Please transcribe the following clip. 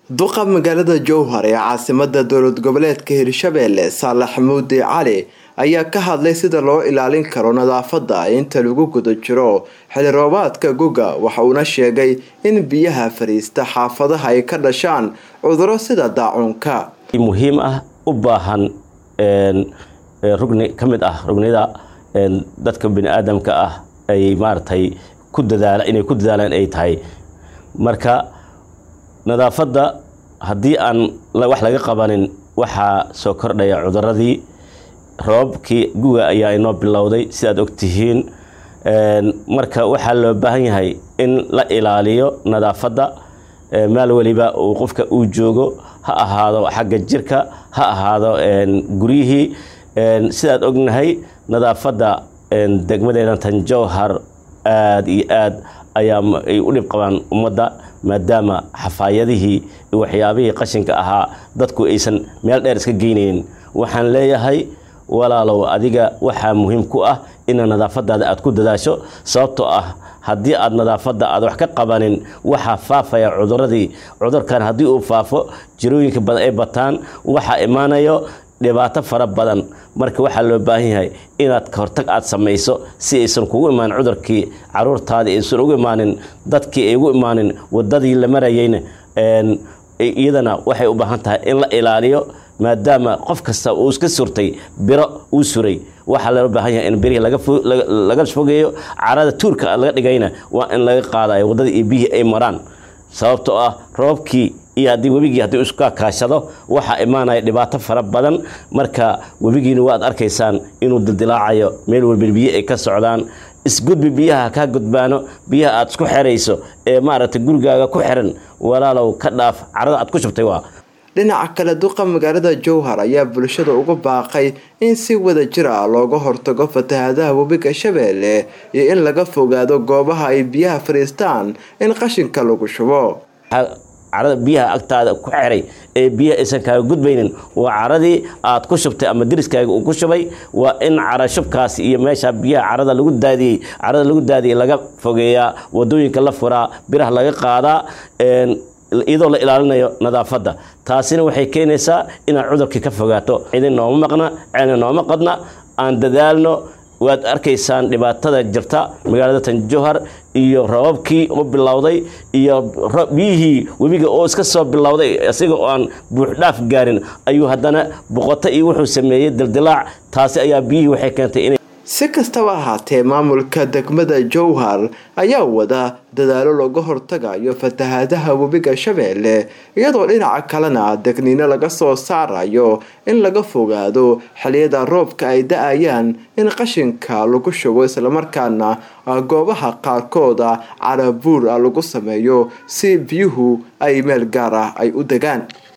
duqa magaalada jowhar ee caasimada dowlad goboleedka hirshabeelle saalax muudi cali ayaa ka hadlay sida loo ilaalin karo nadaafada inta lagu guda jiro xili roobaadka guga waxa uuna sheegay in biyaha fariista xaafadaha ay ka dhashaan cuduro sida daacuunka muhiim ah u baahan rugni ka mid ah rugnida dadka biniaadamka ah ay maaratay ku dadaala inay ku dadaalaan ay tahay marka nadaafadda haddii aan wax laga qabanin waxaa soo kordhaya cuduradii roobabkii guga ayaa inoo bilowday sidaad ogtihiin marka waxaa loo baahan yahay in la ilaaliyo nadaafadda meel weliba uu qofka uu joogo ha ahaado xagga jirka ha ahaado guryihii sidaad ognahay nadaafadda degmadeena tanjowhar aada iyo aad ayaa ay u dhib qabaan ummadda maadaama xafaayadihii iyo waxyaabihii qashinka ahaa dadku aysan meel dheer iska geynaynin waxaan leeyahay walaalow adiga waxaa muhiim ku ah ina nadaafadaada aad ku dadaasho sababtoo ah haddii aad nadaafadda aad wax ka qabanin waxaa faafaya cuduradii cudurkan haddii uu faafo jirooyinka badan ay bataan waxaa imaanayo dhibaato fara badan marka waxaa loo baahan yahay inaad kahortag aad samayso si aysan kugu imaanin cudurkii caruurtaadii aysan ugu imaanin dadkii ay ugu imaanin wadadii la marayeyna iyadana waxay u baahan tahay in la ilaaliyo maadaama qof kasta uu iska surtay biro uu suray waxaa loo baahan yahay in birihii laga fogeeyo carada tuurka laga dhigayna waa in laga qaadayo waddadii iyo biyihii ay maraan sababtoo ah roobkii iyo haddii webigii haddii iska kaashado waxaa imaanaya dhibaato fara badan marka webigiina waad arkaysaan inuu dildilaacayo meel walba biyo ay ka socdaan isgudbi biyaha kaa gudbaano biyaha aad isku xerayso ee maaragtay gurigaaga ku xiran walaalow ka dhaaf carada aad ku shubtay waa dhinaca kale duqa magaalada jowhar ayaa bulshada ugu baaqay in si wada jir ah looga hortago fatahaadaha webiga shabeelle iyo in laga fogaado goobaha ay biyaha fadhiistaan in qashinka lagu shubo carada biyaha agtaada ku xiray ee biyaha aysan kaaga gudbaynin waa caradii aad ku shubtay ama deriskaaga uu ku shubay waa in cara shubkaas iyo meesha biyaha carada lagu daadiyey carada lagu daadiyey laga fogeeyaa wadooyinka la furaa biraha laga qaadaa iyadoo la ilaalinayo nadaafadda taasina waxay keenaysaa inaad cudurkii ka fogaato cidin nooma maqna ceelna nooma qadna aan dadaalno waad arkaysaan dhibaatada jirta magaalada tanjowhar iyo roobabkii u bilowday iyo biyihii webiga oo iska soo bilowday isaga oo aan buuxdhaaf gaarin ayuu haddana boqoto iyo wuxuu sameeyey dildilaac taasi ayaa biyihii waxay keentay inay si kastaba ahaatee maamulka degmada jowhar ayaa wada dadaalo looga hortagayo fatahaadaha webiga shabeelle iyadoo dhinaca kalena degniino laga soo saarayo in laga fogaado xiliyada roobka ay da-ayaan in qashinka lagu shubo islamarkaana goobaha qaarkooda carabuur ah lagu sameeyo si biyuhu ay meel gaar ah ay u degaan